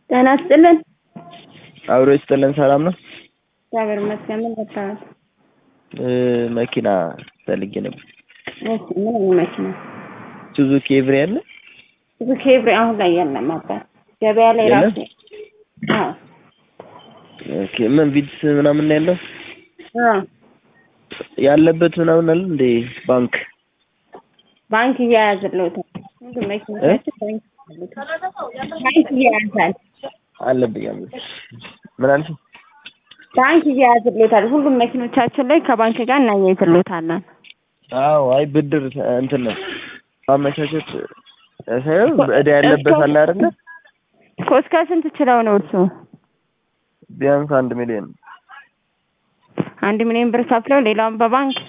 ጤና ይስጥልን። አብሮ ይስጥልን። ሰላም ነው? እግዚአብሔር ይመስገን። ምን ልታወት? መኪና ፈልጌ ነበር። እሺ፣ ምን አይነት መኪና? ሱዙኪ ኤቭሪ አለ? ሱዙኪ ኤቭሪ አሁን ላይ የለም አባት ገበያ ላይ የለም? ራሱ አዎ ኦኬ። ምን ቪትስ ምናምን ነው ያለው አዎ ያለበት ምናምን አለ እንዴ? ባንክ ባንክ እያያዝልዎታል። ሁሉም መኪኖቻችን ባንክ ይያዛል። ባንክ እያያዛል። አለብኝ አለ። ምን አልሽ? ባንክ እያያዝልዎታል። ሁሉም መኪኖቻችን ላይ ከባንክ ጋር እናያይዝልዎታለን። አዎ፣ አይ ብድር እንትን ነው ማመቻቸት ሳይሆን እዳ ያለበት አለ አይደለ? እኮ እስከ ስንት ችለው ነው እርሱ? ቢያንስ አንድ ሚሊዮን አንድ ሚሊዮን ብር ከፍለው ሌላውን በባንክ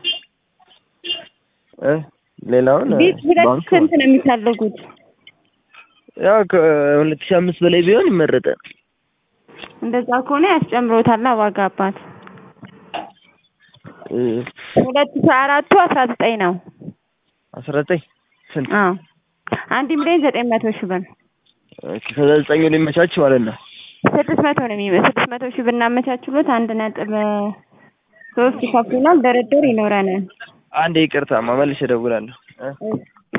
እ ሌላውን ቤት ሁለት ባንክ ስንት ነው የሚፈልጉት? ያው ከሁለት ሺህ አምስት በላይ ቢሆን ይመረጣል። እንደዛ ከሆነ ያስጨምሮታል ዋጋ አባት እ ሁለት ሺህ አራቱ አስራ ዘጠኝ ነው። አስራ ዘጠኝ ስንት? አዎ አንድ ሚሊዮን ዘጠኝ መቶ ሺህ ብር ኦኬ፣ ከዛ ዘጠኙ ሊመቻች ማለት ነው። ስድስት መቶ ነው የሚመ ስድስት መቶ ሺህ ብናመቻችሎት አንድ ነጥብ ሶስት ይከፍሉናል። ድርድር ይኖረናል። አንድ ይቅርታ፣ መልሼ እደውላለሁ እ